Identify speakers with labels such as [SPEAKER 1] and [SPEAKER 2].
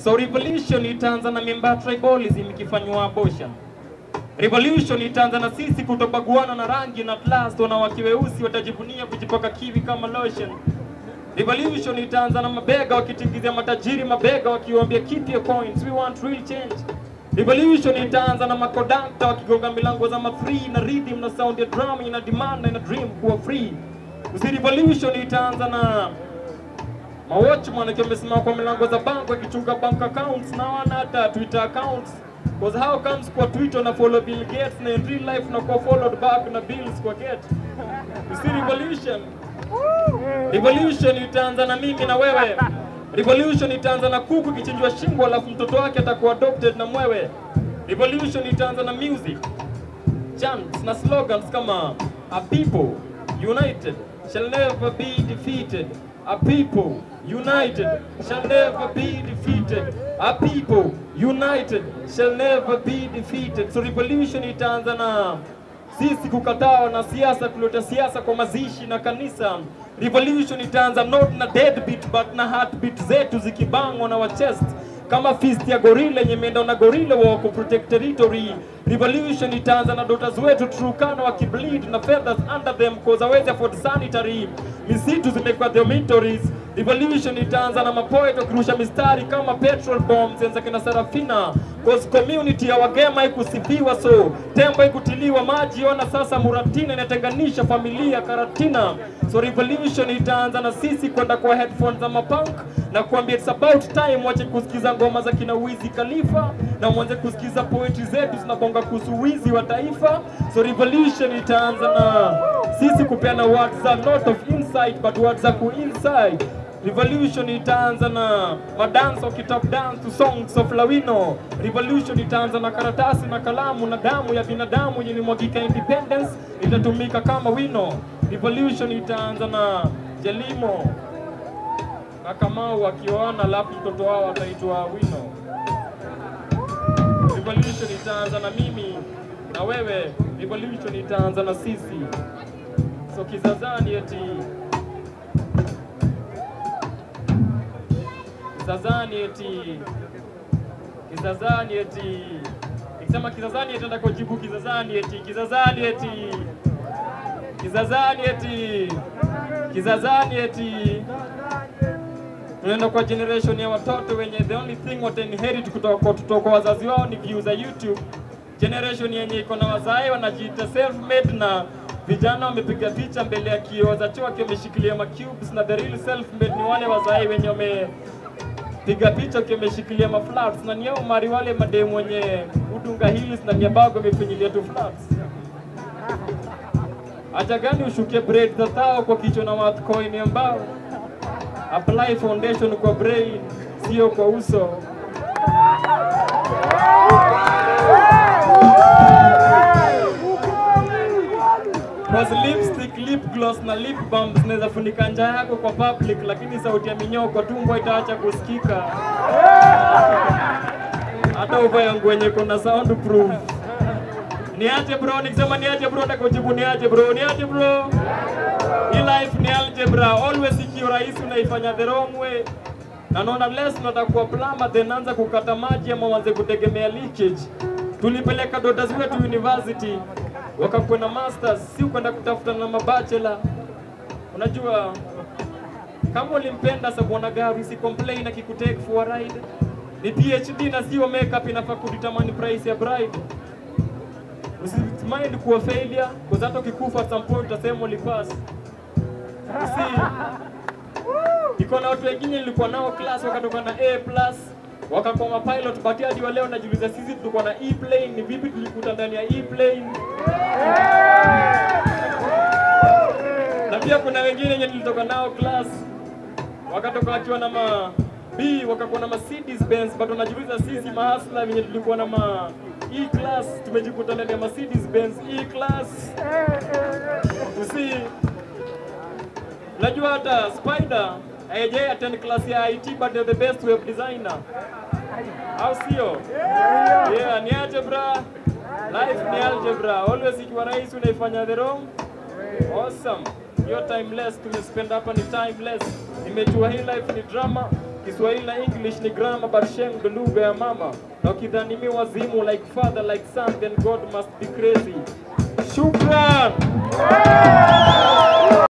[SPEAKER 1] So revolution itaanza na mimba ya tribalism ikifanywa abortion. Revolution itaanza na sisi kutobaguana na rangi na at last wanawake weusi watajivunia kujipaka kiwi kama lotion. Revolution itaanza na mabega wakitingizia matajiri mabega wakiwaambia keep your coins, we want real change. Revolution itaanza na makodakta wakigonga milango za mafree na rhythm na sound ya drum ina demand na ina dream kuwa free. Usi revolution itaanza na mawatchman akiwa amesimama kwa milango za bank wakichunga bank accounts na wana hata Twitter accounts. Cause how comes kwa Twitter na follow Bill Gates na in real life na kwa followed back na bills kwa get. Usi revolution Revolution itaanza na mimi na wewe. Revolution itaanza na kuku ikichinjwa shingo alafu mtoto wake atakuwa adopted na mwewe. Revolution itaanza na music, chants na slogans kama a people united shall never be defeated. A people united shall never be defeated. A people united shall never be defeated. So revolution itaanza na sisi kukataa wanasiasa kuleta siasa kwa mazishi na kanisa. Revolution itaanza not na deadbeat but na heartbeat zetu zikibangwa na wa chest kama fist ya gorilla yenye imeenda na gorilla wa ku protect territory. Revolution itaanza na daughters wetu Turkana wakibleed na feathers under them cause hawezi afford sanitary. Misitu zimekuwa dormitories. Revolution itaanza na mapoet wakirusha mistari kama petrol bombs enza kina Sarafina cause community ya wagema haikusifiwa so tembo haikutiliwa maji ona sasa Muratina inatenganisha familia Karatina so revolution itaanza na sisi kwenda kwa headphones za mapunk na kuambia it's about time wache kusikiza ngoma za kina Wizi Khalifa na mwanze kusikiza poetry zetu zinabonga kuhusu wizi wa taifa so revolution itaanza na sisi kupeana words za not of insight but words za ku inside Revolution itaanza na madance wakitap dance to songs of Lawino. Revolution itaanza na karatasi na kalamu na damu ya binadamu yenye ilimwagika independence itatumika kama wino. Revolution itaanza na Jelimo na Kamau wakioana, alafu mtoto wao ataitwa Wino. Revolution itaanza na mimi na wewe. Revolution itaanza na sisi. So kizazani eti Kizazani eti Kizazani eti Nikisema Kizazani eti nataka kujibu Kizazani eti Kizazani eti Kizazani eti Kizazani eti tunaenda kwa generation ya watoto wenye the only thing what inherit kutoka kwa kutoka kwa wazazi wao ni views za YouTube. Generation yenye iko na wazae wanajiita self made na vijana wamepiga picha mbele ya kioo za choo wakiwa wameshikilia ma cubes na the real self made ni wale wazae wenye wame piga picha wakiwa wameshikilia ma flats na niyo mari wale mademu wenye udunga hills na miabago wamefinyilia tu flats. Acha gani ushukie braid za thao kwa kichwa na worth coin ambao apply foundation kwa brain sio kwa uso. Cause lipstick, lip gloss na lip balm zinaweza funika njaa yako kwa public, lakini sauti ya minyoo kwa tumbo itaacha kusikika. Hata uvae nguo yenye kuna soundproof. Niache bro, nikisema niache bro, nitakujibu niache bro, niache bro. Hii life ni algebra, always ikiwa rahisi unaifanya the wrong way. Na naona less unataka kuwa plumber then anza kukata maji ama uanze kutegemea leakage. Tulipeleka daughters wetu university wakakuwa na masters, si kwenda kutafuta na mabachelor. Unajua kama ulimpenda sabwana gari si complain akikutake for a ride. Ni PhD na sio makeup inafaa kudetermine price ya bride. Usimind kuwa failure, kwa hata ukikufa at some point utasema ulipass. Usi iko na watu wengine nilikuwa nao class wakatoka na A plus wakakuwa mapilot but hadi wa leo najiuliza sisi tulikuwa na E plane ni vipi tulikuta ndani ya E plane na pia kuna wengine wenye nilitoka nao class wakatoka wakiwa na ma B wakakuwa na Mercedes Benz but unajiuliza sisi mahasla wenye tulikuwa na ma E class tumejikuta ndani ya Mercedes Benz E class usi Unajua hata Spider haijai attend class ya IT but they're the best web designer. Au sio? Yeah, ni algebra. Life ni algebra. Always ikiwa rahisi unaifanya the wrong. Awesome. Hiyo timeless tumespend hapa ni timeless. Nimejua hii life ni drama. Kiswahili na English ni grammar but sheng ndo lugha ya mama. Na ukidhani mi wazimu like father like son then God must be crazy. Shukran.